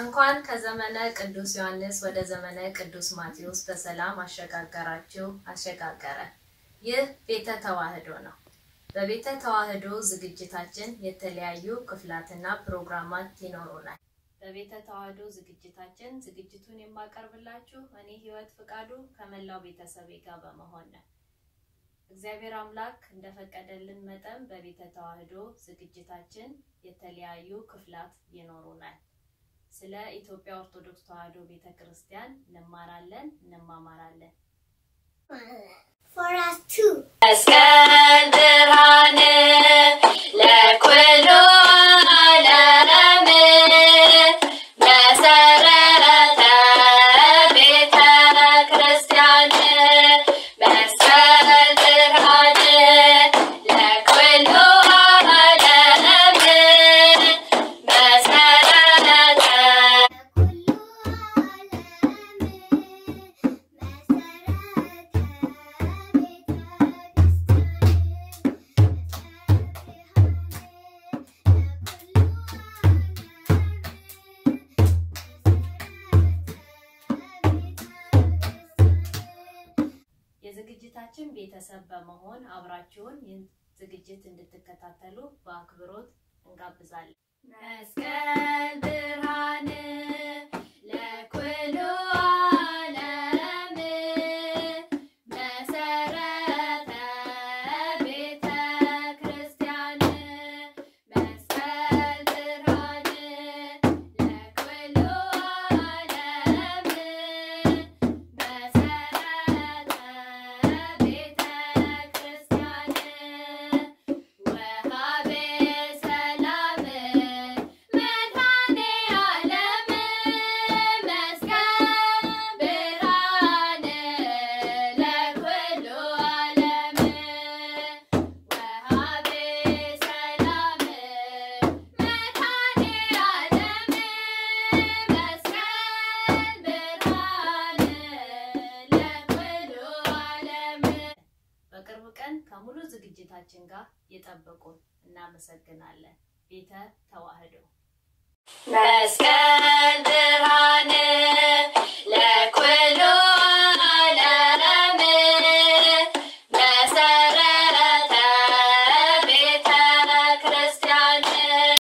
እንኳን ከዘመነ ቅዱስ ዮሐንስ ወደ ዘመነ ቅዱስ ማቴዎስ በሰላም አሸጋገራችሁ አሸጋገረ። ይህ ቤተ ተዋህዶ ነው። በቤተ ተዋህዶ ዝግጅታችን የተለያዩ ክፍላትና ፕሮግራማት ይኖሩናል። በቤተ ተዋህዶ ዝግጅታችን ዝግጅቱን የማቀርብላችሁ እኔ ህይወት ፍቃዱ ከመላው ቤተሰቤ ጋር በመሆን ነው። እግዚአብሔር አምላክ እንደፈቀደልን መጠን በቤተ ተዋህዶ ዝግጅታችን የተለያዩ ክፍላት ይኖሩናል። ስለ ኢትዮጵያ ኦርቶዶክስ ተዋህዶ ቤተ ክርስቲያን እንማራለን፣ እንማማራለን። For us too. መስቀል ብርሃን ለኩሉ ዓለም መሰረተ ቤተ ክርስቲያን መስቀል ብርሃን ለኩሉ ዓለም መሰረተ የዝግጅታችን ቤተሰብ በመሆን አብራችሁን ይህን ዝግጅት እንድትከታተሉ በአክብሮት እንጋብዛለን። መስቀል ብርሃን ለኩሉ ዓለም መሰረተ ቤተ ክርስቲያን መስቀል ብርሃን ለኩሉ ዓለም መሰረተ ቤተ ክርስቲያን ወሃቤ ሰላም መድኃኔ ዓለም መስቀል ብርሃን ለኩሉ ዓለም ወሃቤ ሰላም መድኃኔ ዓለም መስቀል ብርሃን ለኩሉ ዓለም በቅርብ ቀን ከሙሉ ዝግጅታችን ጋር የጠበቁን እናመሰግናለን። ቤተ ተዋህዶ መስቀል